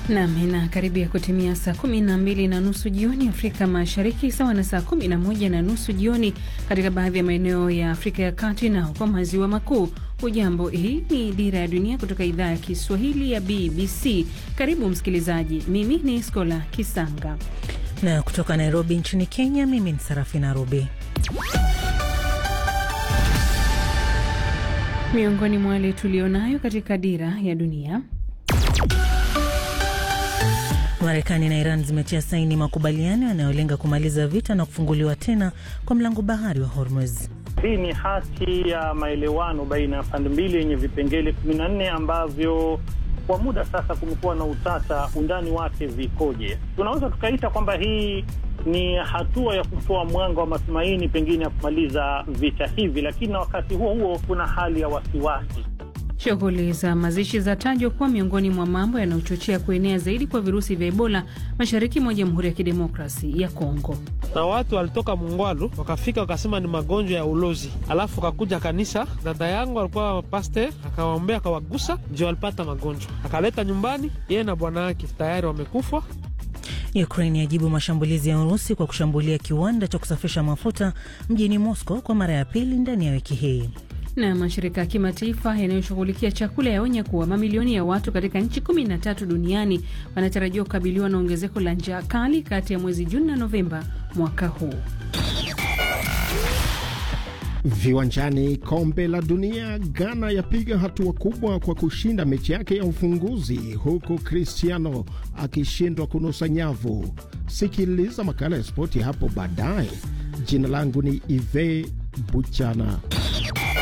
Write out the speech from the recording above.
Nam, inakaribia kutimia saa kumi na mbili na nusu jioni Afrika Mashariki, sawa na saa kumi na moja na nusu jioni katika baadhi ya maeneo ya Afrika ya Kati na huko maziwa makuu. Hujambo, hii ni Dira ya Dunia kutoka idhaa ya Kiswahili ya BBC. Karibu msikilizaji, mimi ni Skola Kisanga na kutoka Nairobi nchini Kenya, mimi ni Sarafina Rubi. Miongoni mwa wale tulionayo katika Dira ya Dunia, Marekani na Iran zimetia saini makubaliano yanayolenga kumaliza vita na kufunguliwa tena kwa mlango bahari wa Hormuz. Hii ni hati ya maelewano baina ya pande mbili yenye vipengele kumi na nne ambavyo kwa muda sasa kumekuwa na utata, undani wake vikoje. Tunaweza tukaita kwamba hii ni hatua ya kutoa mwanga wa matumaini pengine ya kumaliza vita hivi, lakini na wakati huo huo kuna hali ya wasiwasi. Shughuli za mazishi za tajwa kuwa miongoni mwa mambo yanayochochea kuenea zaidi kwa virusi vya Ebola mashariki mwa Jamhuri ya Kidemokrasi ya Kongo. Na watu walitoka Mungwalu wakafika wakasema ni magonjwa ya ulozi, alafu akakuja kanisa. Dada yangu alikuwa paste, akawaombea akawagusa, ndio walipata magonjwa, akaleta nyumbani, yeye na bwana wake tayari wamekufa. Ukraine yajibu mashambulizi ya Urusi kwa kushambulia kiwanda cha kusafisha mafuta mjini Moscow kwa mara ya pili ndani ya wiki hii na mashirika ya kimataifa yanayoshughulikia chakula yaonya kuwa mamilioni ya watu katika nchi kumi na tatu duniani wanatarajiwa kukabiliwa na ongezeko la njaa kali kati ya mwezi Juni na Novemba mwaka huu. Viwanjani, kombe la dunia, Ghana yapiga hatua kubwa kwa kushinda mechi yake ya ufunguzi, huku Cristiano akishindwa kunusa nyavu. Sikiliza makala ya spoti hapo baadaye. Jina langu ni Ive Buchana.